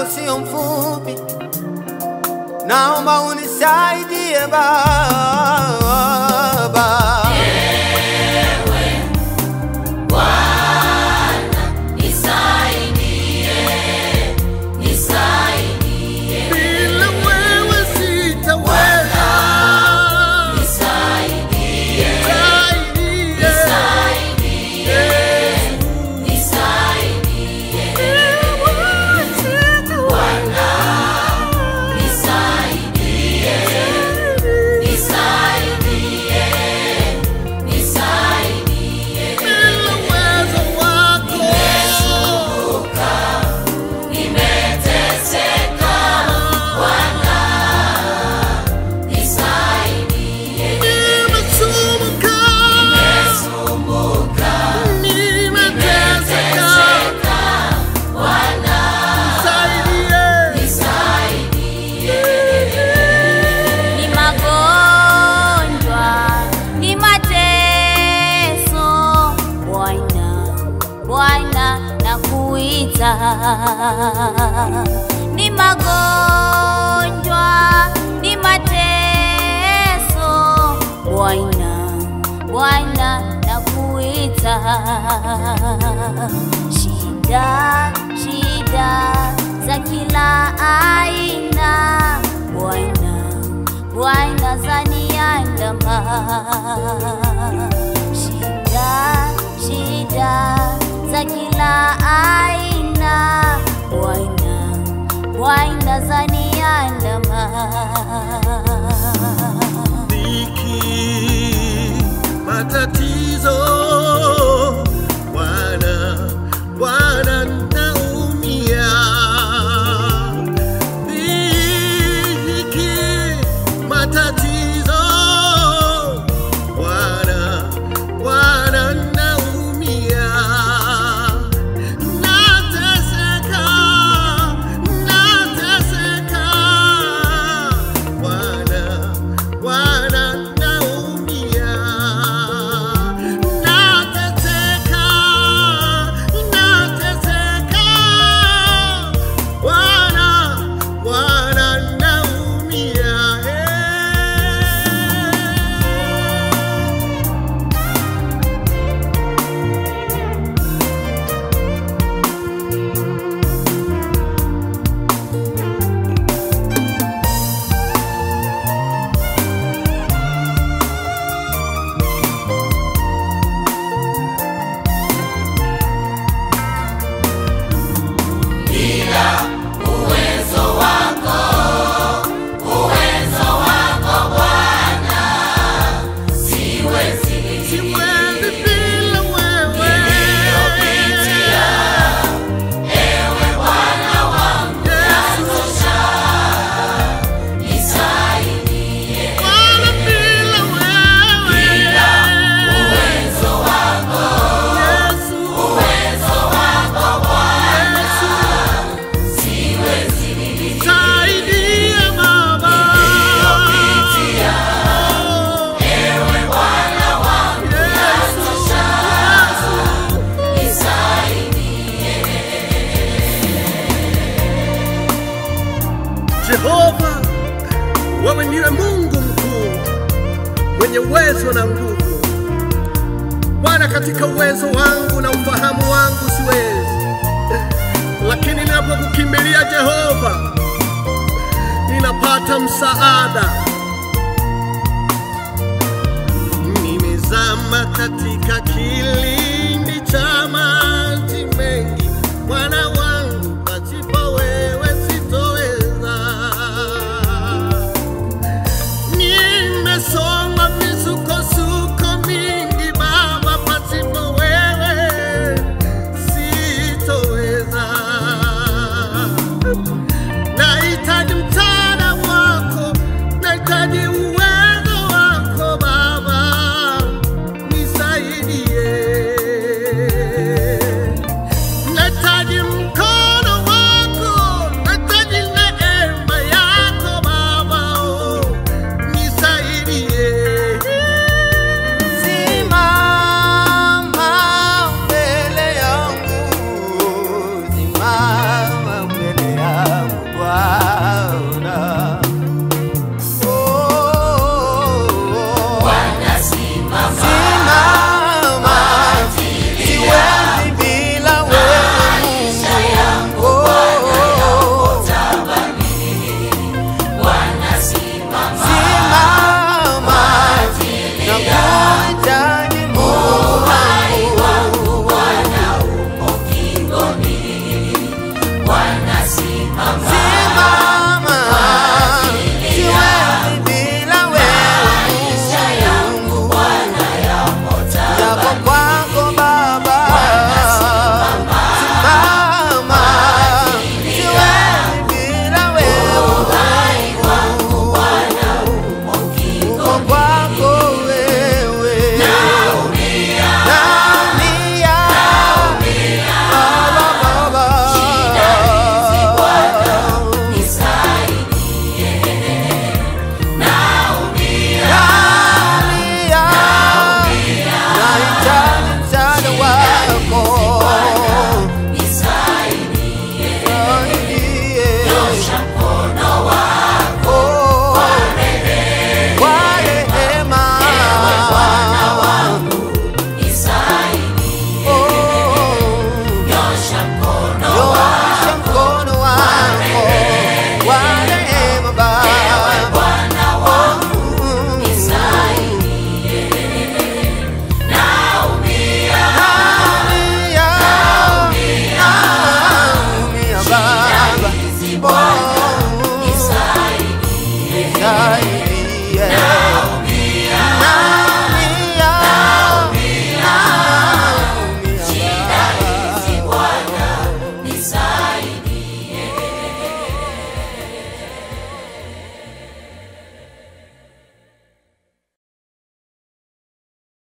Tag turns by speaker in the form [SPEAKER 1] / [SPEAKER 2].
[SPEAKER 1] wako sio mfupi, naomba unisaidie Baba.
[SPEAKER 2] Bila wewe sitaweza. Nisaidie. Bila uwezo wako. Nimesumbuka. Nimeteseka. Nisaidie.
[SPEAKER 3] ni magonjwa, ni mateso. Bwana, Bwana nakuita. Ni magonjwa, ni mateso. Bwana, Bwana nakuita. Shida, shida za kila aina. Bwana, Bwana zaniandama. Shida, shida za kila aina. Bwana, Bwana zaniandama.
[SPEAKER 2] dhiki, matatizo, Bwana, Bwana naumia. Dhiki, matatizo, Bwana, Bwana naumia. Nateseka, nateseka, Bwana, Bwana naumia. Nateseka, nateseka, Bwana, Bwana naumia. Eh. Siwezi bila wewe. Bwana, bila wewe. Yesu. Saidia Baba. Oh. Jehova, wewe ndiwe Mungu mkuu mwenye uwezo na nguvu. Bwana, katika uwezo wangu na ufahamu wangu siwezi, lakini ninapokukimbilia Jehova, ninapata msaada. Nimezama katika kilindi